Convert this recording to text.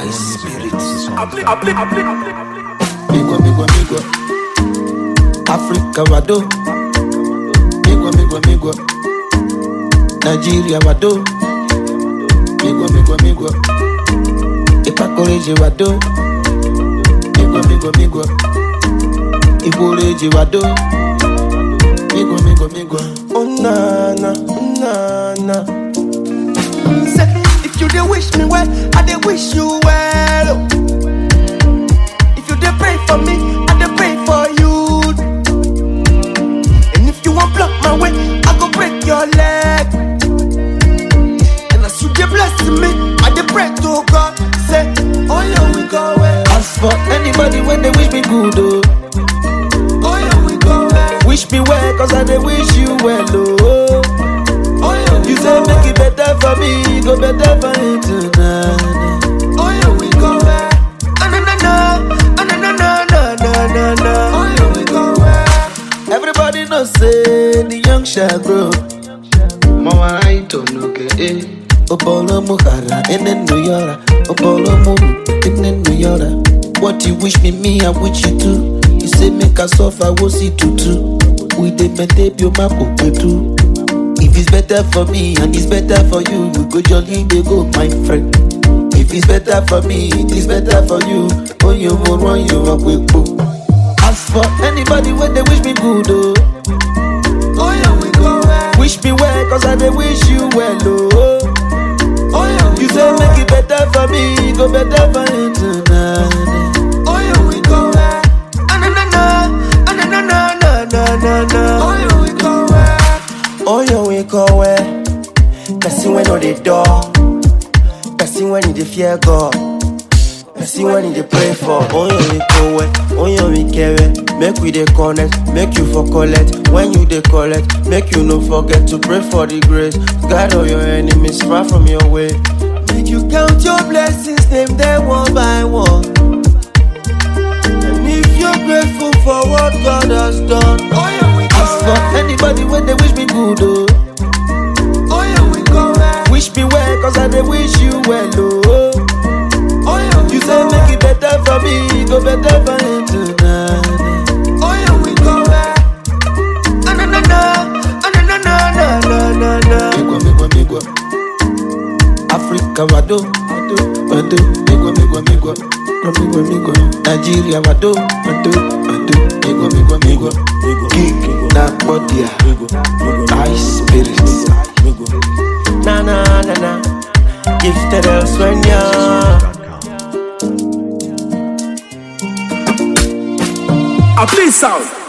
spirit. Migwa, migwa, migwa. Africa wado. Migwa, migwa, migwa. Nigeria wado. Migwa, migwa, migwa. Ipakoreje wado. Migwa, migwa, migwa. Iboreje wado. Migwa, migwa, migwa. Oh na na, na na. Say, if you dey wish me well, I dey wish you well. oh. If you dey pray for me, I dey pray for you. And if you want block my way, I go break your leg. And as you dey bless me, I dey pray to God. Say, oh yeah, we go well. As for anybody when they wish me good, oh. Oh yeah, we go well. Wish me well, cause I dey wish you well, oh. Oh yeah, we You go say well. make it better for me, go better for you tonight. Oh yeah, we go well. Ah, na na na, Ah, na na na na na na na. Oh yeah, we go well. Everybody know say the young shall grow. Mama I don't know eh. Opolo muhara ene nuyora. Opolo mu ene nuyora. What you wish me, me I wish you too. You say make us suffer, we'll see tutu. We dey maintain your map too. If it's better for me and it's better for you, we go jolly dey go, my friend. If it's better for me, it is better for you. Oh, you will run you up with boo. As for anybody when they wish me good, oh. Oh yeah, we go well. Wish me well, cause I dey wish you well, oh. Oh yeah, we You go say well. make it better for me, go better for you tonight. Oh yeah, we go well. Ah, na na na, Ah, na na na na na na na. Oh yeah, we go well. Oh yeah, we go well. Person when on the door. Person when in the fear God. Person when in the pray for. Oh yeah, we go well. Oh yeah, we care well. Make we dey connect, make you for collect. When you dey collect, make you no forget to pray for the grace. Guide all your enemies far from your way. Make you count your blessings, name them one by one. And if you're grateful for what God has done, oh yeah, we go As for well. anybody when they wish me good, oh. Oh yeah, we go well. Wish me well, cause I dey wish you well, oh. Oh yeah, we You go say well. make it better for me, go better for you tonight. Oh yeah, we go well. Ah, na na na, Ah, na na na na na na na. Migwa, migwa, migwa. Africa wado, wado, wado. Migwa, migwa, migwa. Migwa, migwa, migwa. Nigeria wado, wado, wado. Migwa, migwa, migwa. Gig na bodia. High spirits. Na na na na. Gifted elsewhere, A play sound.